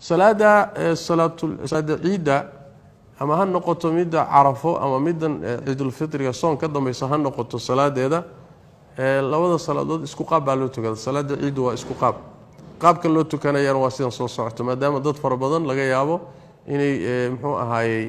salaada salaada ciidda ama ha noqoto midda carafo ama middan ciidulfitriga soon ka dambaysa ha noqoto salaadeeda labada salaadood isku qaab baa loo tukada salaada ciiddu waa isku qaab qaabka loo tukanayaan waa sidan soo socoto maadaama dad fara badan laga yaabo inay muxuu ahaayey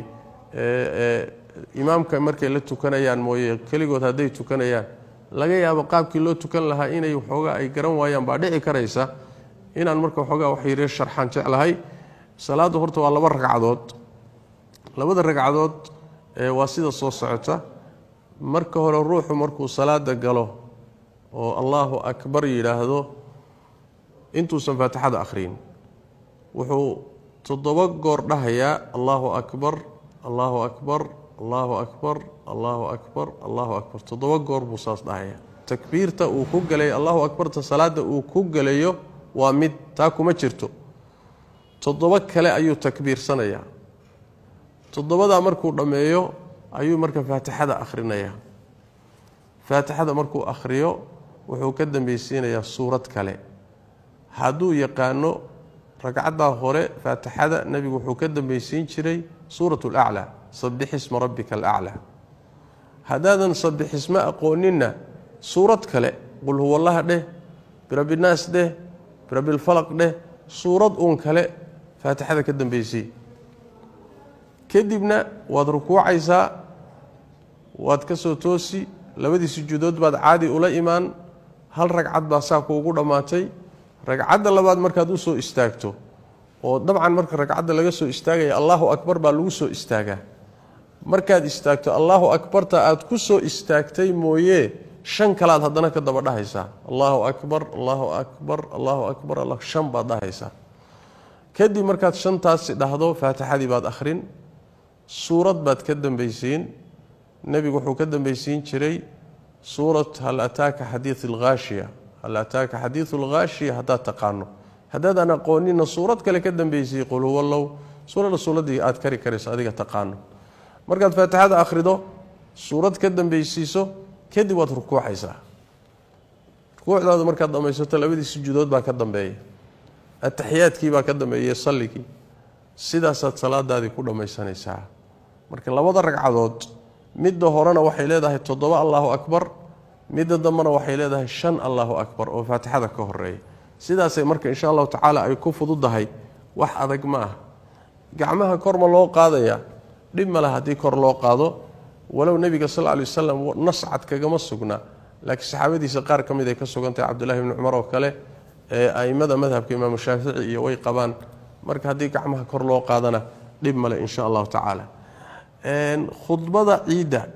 imaamka markay la tukanayaan mooye keligood hadday tukanayaan laga yaabo qaabkii loo tukan lahaa inay waxoogaa ay garan waayaan baa dhici karaysa inaan marka waxoogaa wax yare sharxaan jeclahay salaaddu horta waa laba ragcadood labada ragcadood waa sida soo socota marka hore ruuxu markuu salaada galo oo allaahu akbar yidhaahdo intuusan faatixada akhriyin wuxuu toddoba goor dhahayaa allaahu akbar allaahu akbar allaahu akbar allaahu akbar allaahu akbar toddoba goor buu saas dhahayaa takbiirta uu ku gelay allahu akbarta salaada uu ku gelayo waa mid taa kuma jirto toddoba kale ayuu takbiirsanayaa toddobadaa markuu dhammeeyo ayuu marka faatixada akhrinayaa faatixada markuu akhriyo wuxuu ka dambeysiinayaa suurad kale hadduu yaqaano ragcaddaa hore faatixada nebigu wuxuu ka dambeysiin jiray suurat laclaa sabixisma rabbika alaclaa haddaadan sabixismo aqooninna suurad kale qul huwallaha dheh birabbinaas dheh birabbilfalaq dheh suurad uun kale faatixada ka dambeysay kadibna waad rukuucaysaa waad ka soo toosi labadii sujuudood baad caadi ula imaan hal ragcad baa saa kuugu dhammaatay ragcadda labaad markaad u soo istaagto oo dabcan marka ragcadda laga soo istaagaya allaahu akbar baa lagu soo istaagaa markaad istaagto allaahu akbarta aad ku soo istaagtay mooye shan kalaad haddana ka daba dhahaysaa allaahu akbar allaahu akbar allaahu akbar shan baad dhahaysaa kadib markaad shantaasi dhahdo faatixadii baad akhrin suurad baad ka dambeysiin nebigu wuxuu ka dambeysiin jiray suurat hal ataaka xadiid alghaashiya hal ataaka xadiidu alghaashiya haddaad taqaano haddaadan aqoonina suurad kale ka dambeysay qul huwallow suurada suuradii aad kari karayso adiga taqaano markaad faatixada akhrido suurad ka dambeysiiso kadib waad rukuucaysaa rukuucdaada markaad dhamaysato labadii sujuudood baa ka dambeeya ataxiyaadkii baa ka dambeeyey salligii sidaasaad salaadaadii ku dhammaysanaysaa marka labada ragcadood midda horena waxay leedahay toddoba allaahu akbar midda dambena waxay leedahay shan allaahu akbar oo faatixada ka horeeya sidaasay marka insha allahu tacaala ay ku fududahay wax adag ma ah gacmaha korma loo qaadaya dhib ma laha haddii kor loo qaado walow nebiga sal ly wasalam nascad kagama sugna laakiin saxaabadiisa qaar ka mid ay ka sugantahay cabdullahi bni cumar oo kale ee a'immada madhabka imaamu shaafici iyo way qabaan marka haddii gacmaha kor loo qaadana dhib male insha allahu tacaala khudbada ciidda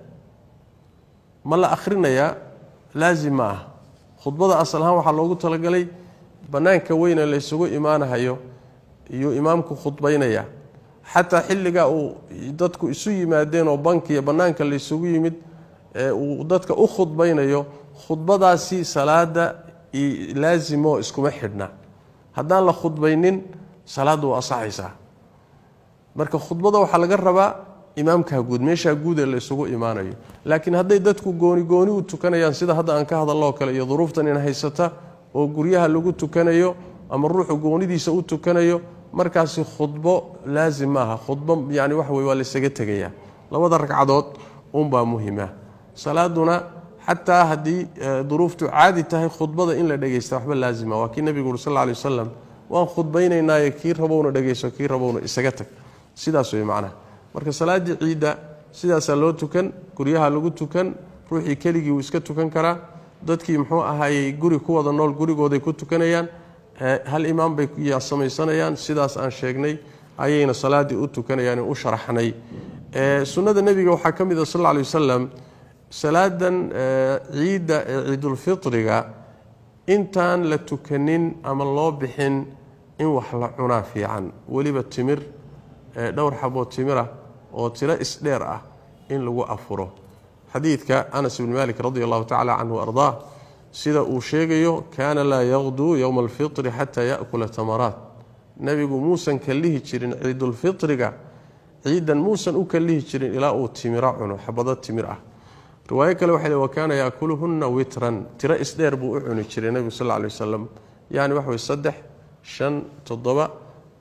ma la akhrinayaa laazim ma ah khudbada asal ahaan waxaa loogu talagalay bannaanka weyne la ysugu imaanahayo iyuu imaamku khudbaynaya xataa xilligaa uu dadku isu yimaadeen oo bankiiyo bannaanka la ysugu yimid ee uu dadka u khudbaynayo khudbadaasi salaada laazimo iskuma xidhna haddaan la khudbaynin salaaddu waa asaxaysaa marka khudbada waxaa laga rabaa imaamkaa guud meeshaa guud ee la isugu imaanayo laakiin hadday dadku gooni gooni u tukanayaan sida hadda aan ka hadalloo kale iyo duruuftan in haysata oo guryaha lagu tukanayo ama ruuxu goonidiisa u tukanayo markaasi khudbo laazim maaha khudbo yani waxa wey waa laysaga tegayaa labada ragcadood unbaa muhima salaaduna xataa haddii duruuftu caadi tahay khudbada in la dhegaysta waxba laazima waa kii nebigu uri sal lla alay wasalam waan khudbaynaynaaye kii rabowna dhegayso kii rabowna isaga tag sidaas wey macnaha marka salaaddii ciidda sidaasaa loo tukan guryaha lagu tukan ruuxii keligii wuu iska tukan karaa dadkii muxuu ahaayey guri ku wada nool gurigooday ku tukanayaan hal imaam bay samaysanayaan sidaas aan sheegnay ayayna salaaddii u tukanayaan u sharaxnay sunnada nebiga waxaa ka mid a sal lla alay wasalam salaadan ciidda ee ciidulfitriga intaan la tukanin ama loo bixin in wax la cunaa fiican weliba timir dhowr xaboo timira oo tiro isdheer ah in lagu afuro xadiidka anas bni malik radi allahu tacala canhu ardaa sida uu sheegayo kaana laa yaqduu yowma alfitri xataa yakula tamaraat nebigu muusan kallihi jirin ciidulfitriga ciidan muusan u kallihi jirin ilaa uu timiro cuno xabado timir ah riwaayo kale waxay wa kaana yaakuluhunna witran tiro isdheer buu u cuni jiray nebigu sal ly wasalam yani waxa wey saddex shan toddoba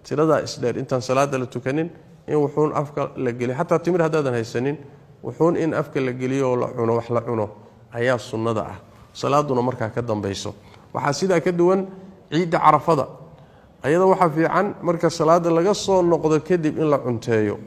tiradaa isdheer intaan salaada la tukanin in wuxuun afka la geliyo xataa timir haddaadan haysanin wuxuun in afka la geliyo oo la cuno wax la cuno ayaa sunnada ah salaaduna markaa ka dambayso waxaa sidaa ka duwan ciidda carafada ayada waxaa fiican marka salaada laga soo noqdo kadib in la cunteeyo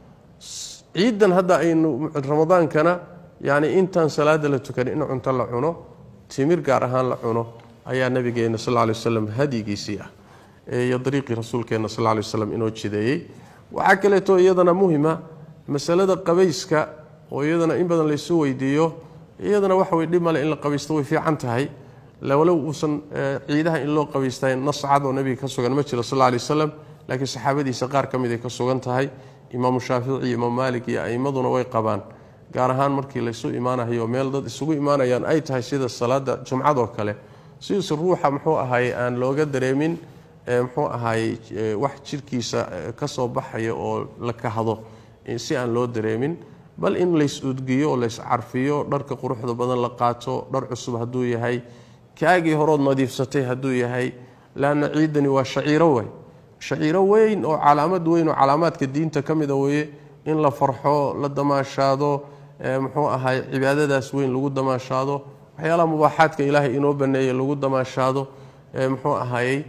ciiddan hadda aynu ramadaankana yacni intaan salaada la tukanin in cunto la cuno timir gaar ahaan la cuno ayaa nabigeena sal lay waslam hadyigiisii ah iyo dariiqii rasuulkeena sal lay waslam inoo jideeyey waxaa kaleeto iyadana muhima masalada qabayska oo iyadana in badan laysu weydiiyo iyadana waxa way dhib male in la qabaysto way fiican tahay walow uusan ciidaha in loo qabaystay nas cad oo nabiga ka sugan ma jiro sal lay waslam laakiin saxaabadiisa qaar ka mid ay ka sugan tahay imaamu shaafici iyo imaam maalik iyo a'imaduna way qabaan gaar ahaan markii laysu imaanayo meel dad isugu imaanayaan ay tahay sida salaada jumcadoo kale sidiise ruuxa muxuu ahaye aan looga dareemin muxuu ahaye wax jirkiisa ka soo baxaya oo la kahdo si aan loo dareemin bal in lays udgiyo oo lays carfiyo dharka quruxda badan la qaato dhar cusub hadduu yahay kaagii horood nadiifsatay hadduu yahay laanna ciidani waa shaciiro wey shaciiro weyn oo calaamad weyn oo calaamaadka diinta ka mida weye in la farxo la damaashaado muxuu ahay cibaadadaas weyn lagu damaashaado waxyaalaha mubaaxaadka ilaahay inoo baneeye lagu damaashaado muxuu ahayey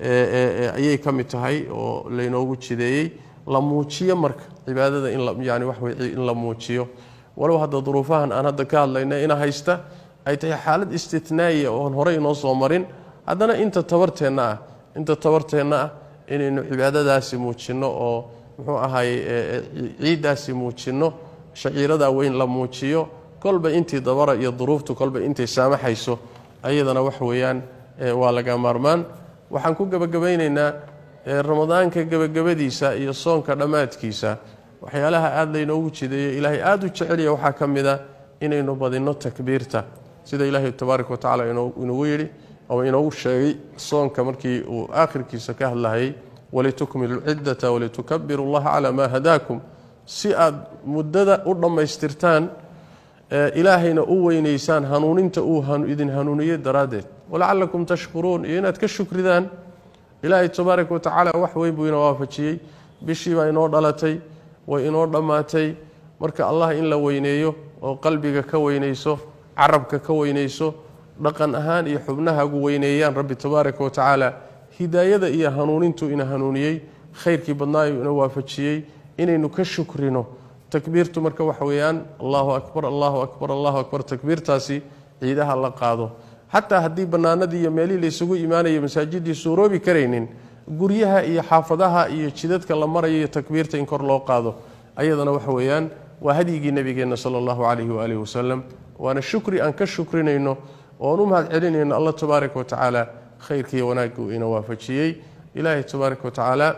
ayay ka mid tahay oo laynoogu jideeyey la muujiyo marka cibaadada inyani waxwey in la muujiyo walow hadda duruufahan aan hadda ka hadlayna ina haysta ay tahay xaalad istitnaa'iya oon horey inoo soo marin haddana inta tabarteenna ah inta tabarteenna ah inaynu cibaadadaasi muujinno oo muxuu ahaye ciiddaasi muujinno shaciiradaa weyn la muujiyo kolba intii dabara iyo duruuftu kolba intay saamaxayso ayadana wax weeyaan waa laga maarmaan waxaan ku gebagabaynaynaa ramadaanka gebagabadiisa iyo soonka dhammaadkiisa waxyaalaha aada laynoogu jideeyo ilaahay aada u jecelya waxaa ka mid a inaynu badinno takbiirta sida ilaahay tabaaraka wa tacala inugu yidhi ama inoogu sheegay soonka markii uu aakhirkiisa ka hadlahayay walitukmilu lciddata walitukabiru llaha calaa maa hadaakum si aad muddada u dhammaystirtaan ilaahayna u weynaysaan hanuuninta uu idin hanuuniye daraaddeed walacalakum tashkuruun iyo inaad ka shukridaan ilaahay tabaaraka wa tacaala wax weyn buu ina waafajiyey bishii baa inoo dhalatay way inoo dhammaatay marka allah in la weyneeyo oo qalbiga ka weynayso carabka ka weynayso dhaqan ahaan iyo xubnahagu weyneeyaan rabbi tabaaraka wa tacaala hidaayada iyo hanuunintuu ina hanuuniyey khayrkii badnaayu ina waafajiyey inaynu ka shukrino takbiirtu marka waxa weeyaan allahu akbar allahu akbar allahu akbar takbiirtaasi ciidaha la qaado xataa haddii bannaanadii iyo meelihii laysugu imaanaya masaajidii suuroobi karaynin guryaha iyo xaafadaha iyo jidadka la marayo iyo takbiirta in kor loo qaado ayadana waxa weeyaan waa hadyigii nabigeenna sala allahu calayhi waalihi wasalam waana shukri aan ka shukrinayno oon u mahad celinayno allah tabaaraka wa tacaala khayrkiiyo wanaagga uu ina waafajiyey ilaahay tabaaraka wa tacaala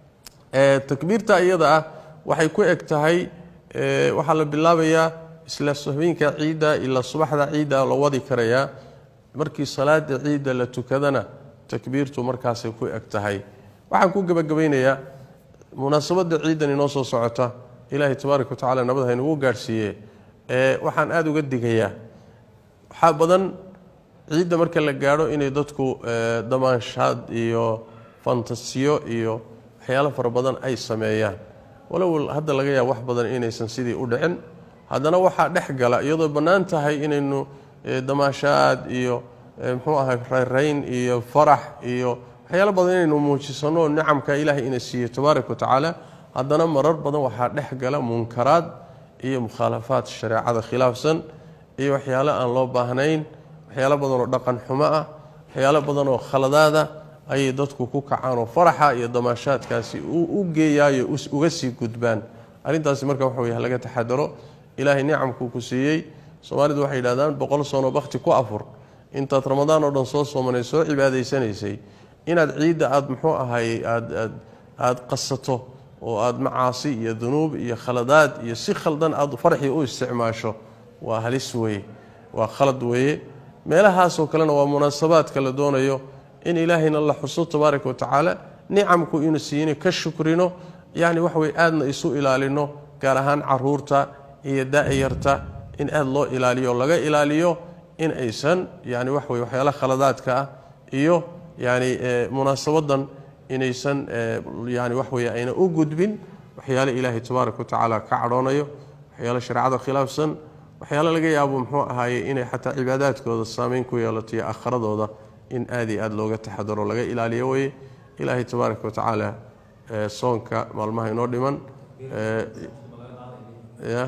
takbiirta iyada ah waxay ku eg tahay waxaa la bilaabayaa isla habeenka ciidda ilaa subaxda ciidda la wadi karayaa markii salaada ciidda la tukadana takbiirtu markaasay ku eg tahay waxaan ku gebagabaynayaa munaasabadda ciiddan inoo soo socota ilaahay tabaaraka wa tacala nabad haynugu gaadhsiiye waxaan aada uga digayaa waxaa badan ciidda marka la gaadho inay dadku damaanshaad iyo fantasiyo iyo waxyaalo fara badan ay sameeyaan walow hadda laga yaaba wax badan inaysan sidii u dhicin haddana waxaa dhex gala iyadoo bannaan tahay inaynu damaashaad iyo muxuu ahay rayrayn iyo farax iyo waxyaalo badan inaynu muujisano nicamka ilaahay ina siiye tabaaraka wa tacaala haddana marar badan waxaa dhex gala munkaraad iyo mukhaalafaad shareecada khilaafsan iyo waxyaalo aan loo baahnayn waxyaalo badan oo dhaqan xumo ah waxyaalo badan oo khaladaada ayay dadku ku kacaan oo faraxa iyo damaashaadkaasi u geeyaayo uga sii gudbaan arrintaasi marka waxa wey laga taxadaro ilaahay nicamkuu ku siiyey soomaalidu waxay yidhahdaan boqol sano bakhti ku afur intaad ramadaan oo dhan soo soomanay soo cibaadaysanaysay inaad ciidda aad muxuu ahay aad aad qasato oo aad macaasi iyo dunuub iyo khaladaad iyo si khaldan aad farxii u isticmaasho waa halis weeye waa khalad weeye meelahaasoo kalena waa munaasabaadka la doonayo in ilaahayna la xuso tabaaraka wa tacaala nicamku inu siiyina ka shukrino yacni wax wey aadna isu ilaalino gaar ahaan caruurta iyo da-yarta in aada loo ilaaliyo o laga ilaaliyo in aysan yani wax wey waxyaala khaladaadka ah iyo yani munaasabadan inaysan yani wax weeye ayna u gudbin waxyaale ilaahay tabaaraka wa tacaala ka cadhoonayo waxyaale shareecada khilaafsan waxyaale laga yaabo muxuu ahaaye inay xataa cibaadaadkooda saameyn ku yeelato iyo aakhiradooda in aad iyo aad looga taxadaro laga ilaaliyo weye ilaahay tabaaraka wa tacaala soonka maalmaha inoo dhiman ya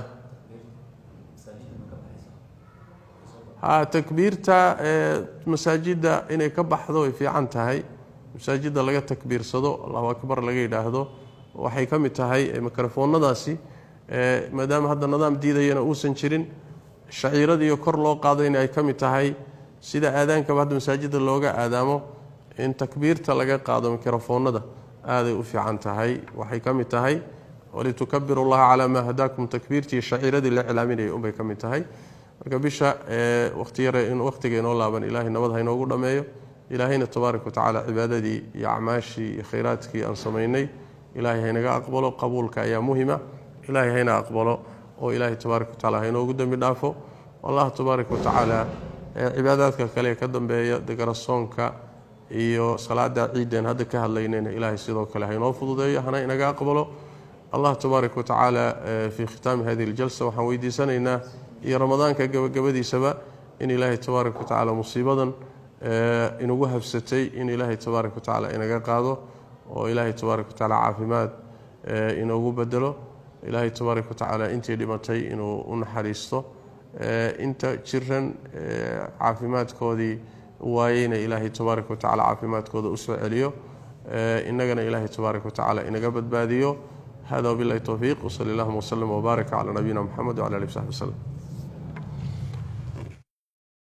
ha takbiirta masaajidda inay ka baxdo way fiican tahay masaajidda laga takbiirsado allahu akbar laga yidhaahdo waxay ka mid tahay mikrofoonadaasi maadaama hadda nidaam diidayana uusan jirin shaciiradiiyo kor loo qaadayna ay ka mid tahay sida aadaankaba hadda masaajidda looga aadaamo in takbiirta laga qaado mikrofoonada aaday u fiican tahay waxay ka mid tahay walitukabiru llaha calaa maa hadaakum takbiirtii shaciiradii la iclaaminayay unbay ka mid tahay marka bisha waqtiga inoo laaban ilaahay nabad ha inoogu dhammeeyo ilaahayna tabaaraka wa tacaala cibaadadii iyo acmaashii iyo khayraadkii aan samaynay ilaahay haynaga aqbalo qabuulka ayaa muhima ilaahay hayna aqbalo oo ilaahay tabaaraka wa tacala hainoogu dembi dhaafo allah tabaaraka wa tacaala cibaadaadka kale ee ka dambeeya degarasoonka iyo salaada ciideen hadda ka hadlaynayna ilaahay sidoo kale hainoo fududeeyo hana inaga aqbalo allah tabaaraka wa tacaala fii khitaami hadihi ljalsa waxaan weydiisanaynaa iyo ramadaanka gabagabadiisaba in ilaahay tabaaraka wa tacaala musiibadan inagu habsatay in ilaahay tabaaraka wa tacaala inaga qaado oo ilaahay tabaaraka wa tacaala caafimaad inoogu bedelo ilaahay tabaaraka wa tacaala intii dhimatay inuu u naxariisto inta jiran caafimaadkoodii waayeyna ilaahay tabaaraka wa tacala caafimaadkooda usoo celiyo innagana ilaahay tabaaraka wa tacaala inaga badbaadiyo hada wabilahi towfiiq wsali allahuma wslm wbaarak cala nabiyina mxamed wcala ali w saxbi wslem